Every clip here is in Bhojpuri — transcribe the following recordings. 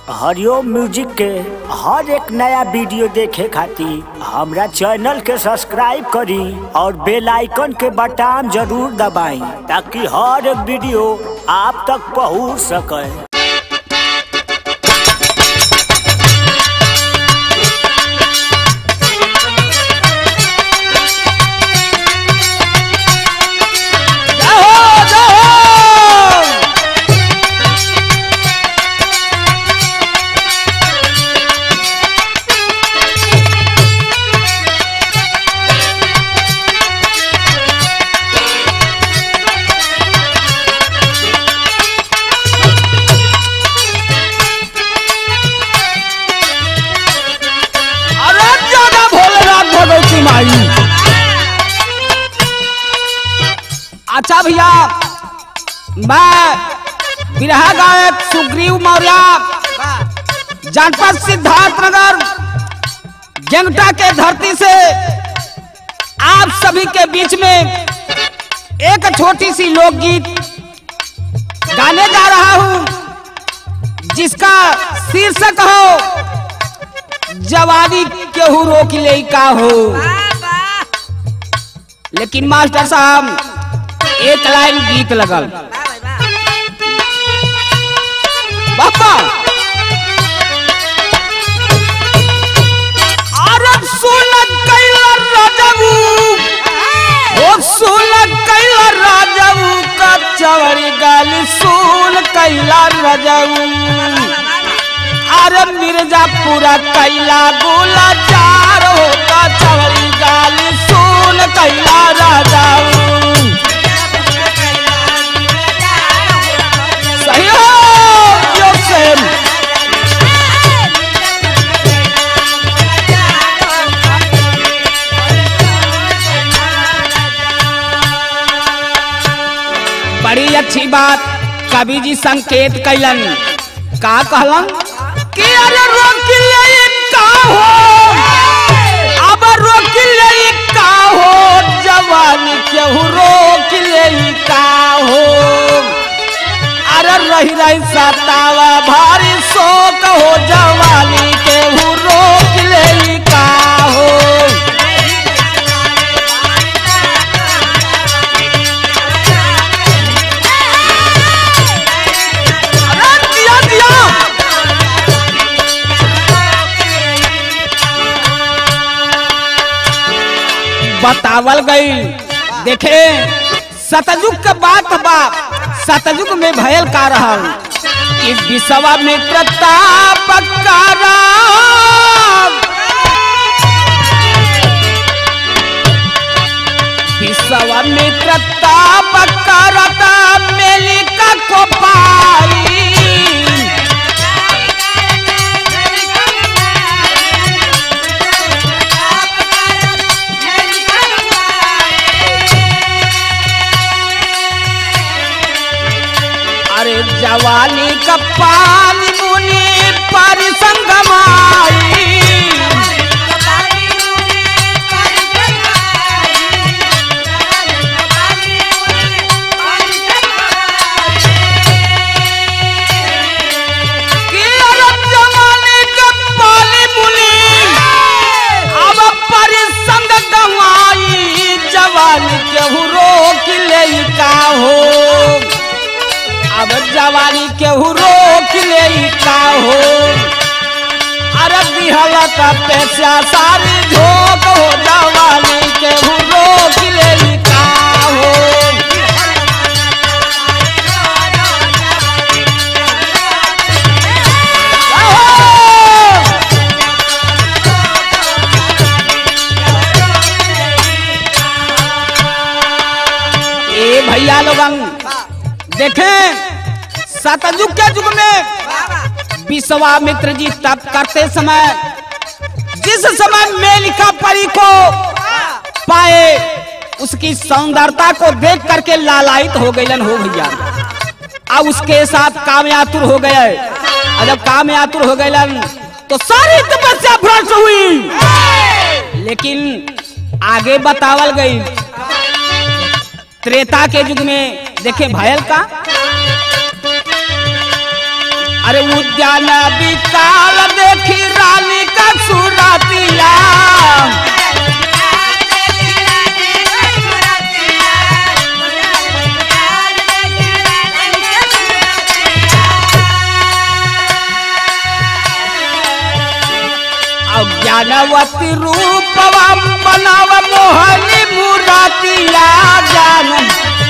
हरिओम म्यूजिक के हर एक नया वीडियो देखे खातिर हमरा चैनल के सब्सक्राइब करी और बेल आइकन के बटन जरूर दबाई ताकि हर एक वीडियो आप तक पहुंच सके अरे ज्यादा भोलेनाथ भगवती माई अच्छा भैया मैं बिरहा गायक सुग्रीव मौर्य जनपद सिद्धार्थ नगर जंगटा के धरती से आप सभी के बीच में एक छोटी सी लोकगीत गाने जा रहा हूं जिसका शीर्षक हो जवानी केहू रोक ले का हो लेकिन मास्टर साहब एक लाइन गीत लगल बापा अरे सुन कैला राजबू ओ सुन कैला राजबू का चवरी गाल सुन कैला राजबू अरे मिर्जापुरा कैला गोला चार होता चवरी गाल सुन कैला राजाऊ सही हो योसेन बड़ी अच्छी बात कवि जी संकेत कैलन का कहलन कि अरे रोक ले का हो अब रोक ले का हो जवानी केहू रोक ले का हो अरे रही रही सतावा भारी शोक हो जवानी केहू रोक ले का हो अरे दिया दिया बतावल गई देखे सतयुग के बात बा सतयुग में भयल का रहल कि विश्वा में प्रताप का राम विश्वा में प्रताप करता मेलिका को पाई अरे जवानी का पानी मुनि पर संगमाई कि अरब जवानी का पानी मुनि अब पर संग गवाई जवानी केहू रोक ले का हो अब जवानी केहू रोक ले का हो अरे दिहला का पैसा सारी झोंक हो जवानी केहू रोक ले का हो आहो! ए भैया लोगन देखें सतयुग के युग में विश्वामित्र जी तप करते समय जिस समय मेलिका परी को पाए उसकी सौंदर्यता को देख करके लालायित हो गईलन हो भैया अब उसके साथ कामयातुर हो गए और जब कामयातुर हो गईलन तो सारी तपस्या भ्रष्ट हुई लेकिन आगे बतावल गई त्रेता के युग में देखे भयल का अरे उद्यान विकाल देखी रानी का सुरतिया अज्ञानवती रूपवा बनाव मोहनी मुरातिया जानम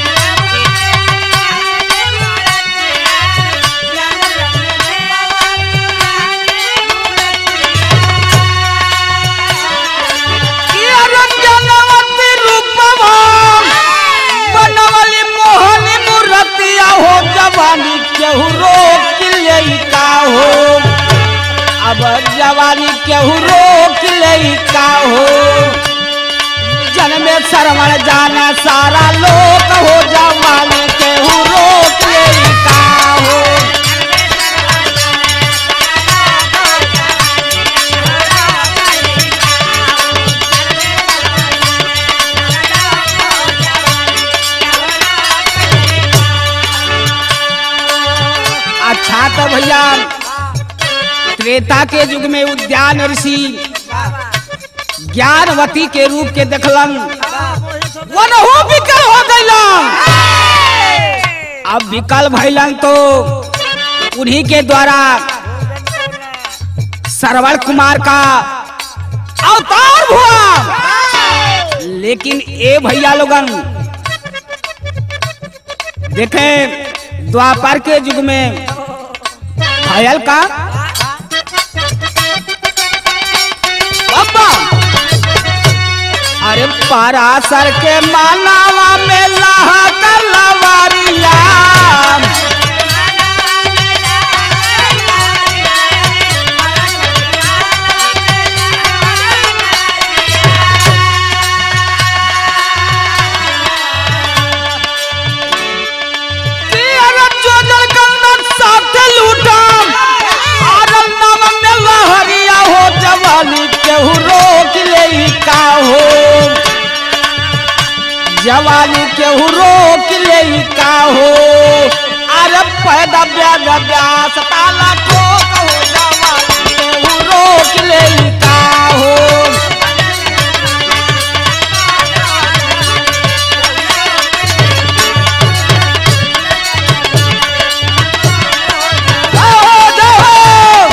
जनवती रूपवा बनवली मोहनी मूर्तिया हो जवानी केहू रोक ले का हो अब जवानी केहू रोक ले का हो जन्मे श्रवण जाना सारा लोक हो जवानी केहू रोक ले का हो अच्छा तो भैया त्रेता के युग में उद्यान ऋषि ज्ञानवती के रूप के देखलन वनहु विकल हो गइलन अब विकल भइलन तो उन्हीं के द्वारा सरवण कुमार का अवतार हुआ लेकिन ए भैया लोगन देखें द्वापर के युग में घायल का बाबा अरे परासर के मालावा में लहा कर लवारिया केहू रोक ले का हो जवानी केहू रोक ले का हो अरे पैदा ब्याज ब्यास ताला ठोक हो जवानी केहू रोक ले का हो जाओ, जाओ।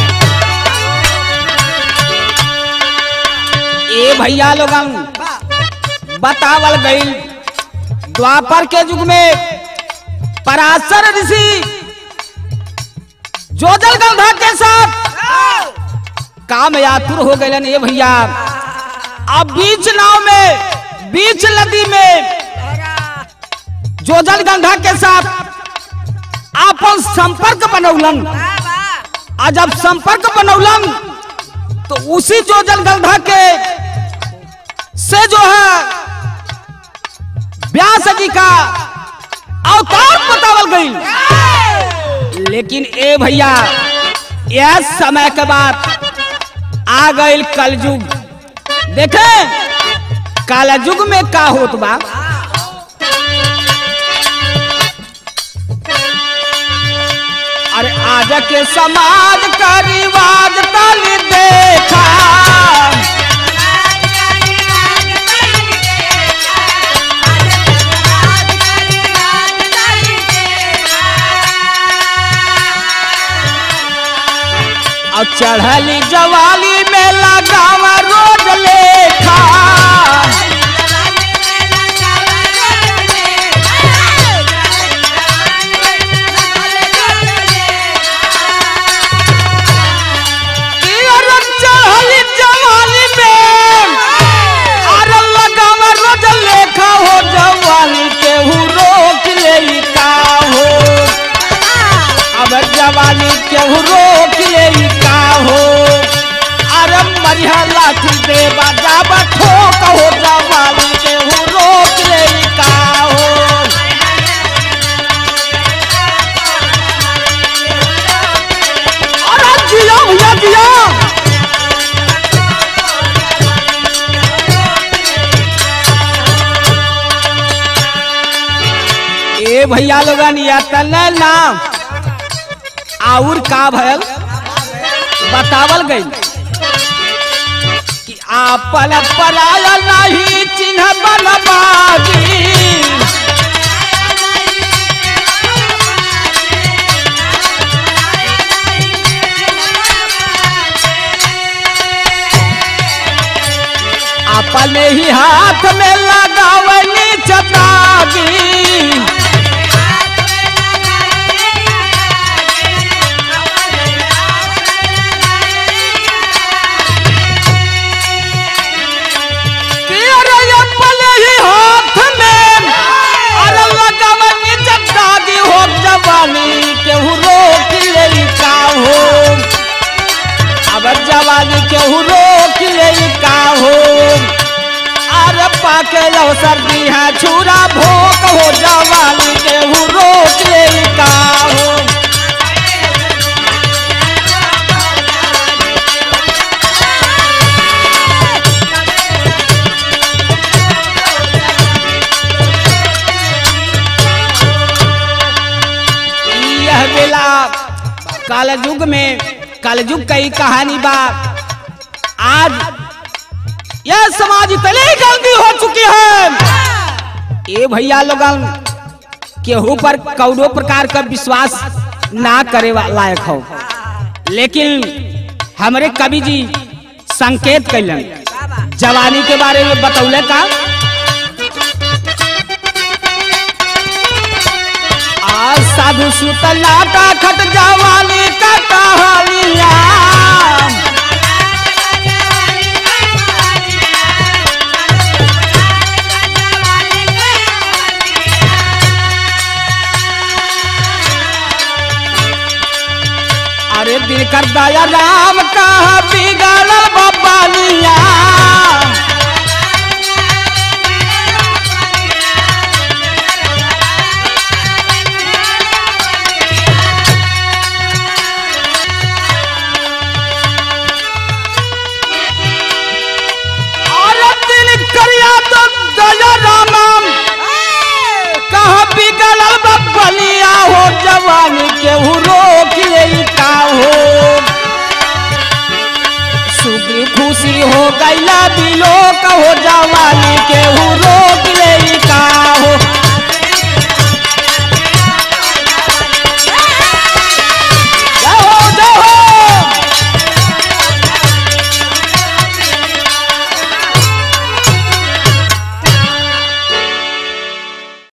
ए भैया लोगन बतावल गईल द्वापर के युग में पराशर ऋषि जोजल गंधा के साथ काम यातुर हो गए ये भैया अब बीच नाव में बीच नदी में जोजल गंधा के साथ आपन संपर्क बनौलन आ जब संपर्क बनौलन तो उसी जोजल गंधा के से जो है व्यास जी का अवतार बतावल गई लेकिन ए भैया यह समय के बाद आ गई कलयुग देखे कलयुग में का होत बा अरे आज के समाज का रिवाज तल देखा और चढ़ली जवाली में लगावा रोज लेखा कि अरे चढ़ली जवाली में अरे लगावा रोज लेखा हो जवाली केहू रोक ले का हो अब जवानी केहू रोक ले का हो अरे मरिया लाठी दे बाजा ठोक हो जवानी केहू रोक ले का हो अरे जिया भैया जिया ए भैया लोगन या तने नाम आउर का भयल बतावल गई कि आपन पराया नहीं चिन्ह बनबागी अपने ही हाथ में लगावली चतागी कि अरे अपने ही हाथ में अरे लगावली चतागी हो जवानी केहू रोक ले का हो अब जवानी केहू रोक ले का हो अरे पाके लो सर्दी है छुरा भोक हो जवानी केहू रोक ले का हो यह बेला कालयुग में कालयुग का ही कहानी बा आज यह समाज इतनी गंदी हो चुकी है ए भैया लोगन केहू पर कौनो प्रकार का विश्वास ना करे वा- लायक हो लेकिन हमारे कवि जी संकेत कैलन जवानी के बारे में बतौले का आज साधु सुत लाटा खट जवानी का कहानिया अरे दिल कर दया राम का बिगड़ बबालिया अरे दिल करिया तो दया राम कहाँ बिगड़ल बबलिया हो जवानी केहू रोक ले का हो सुखी खुशी हो गैला बिलो कहो जवानी केहू रो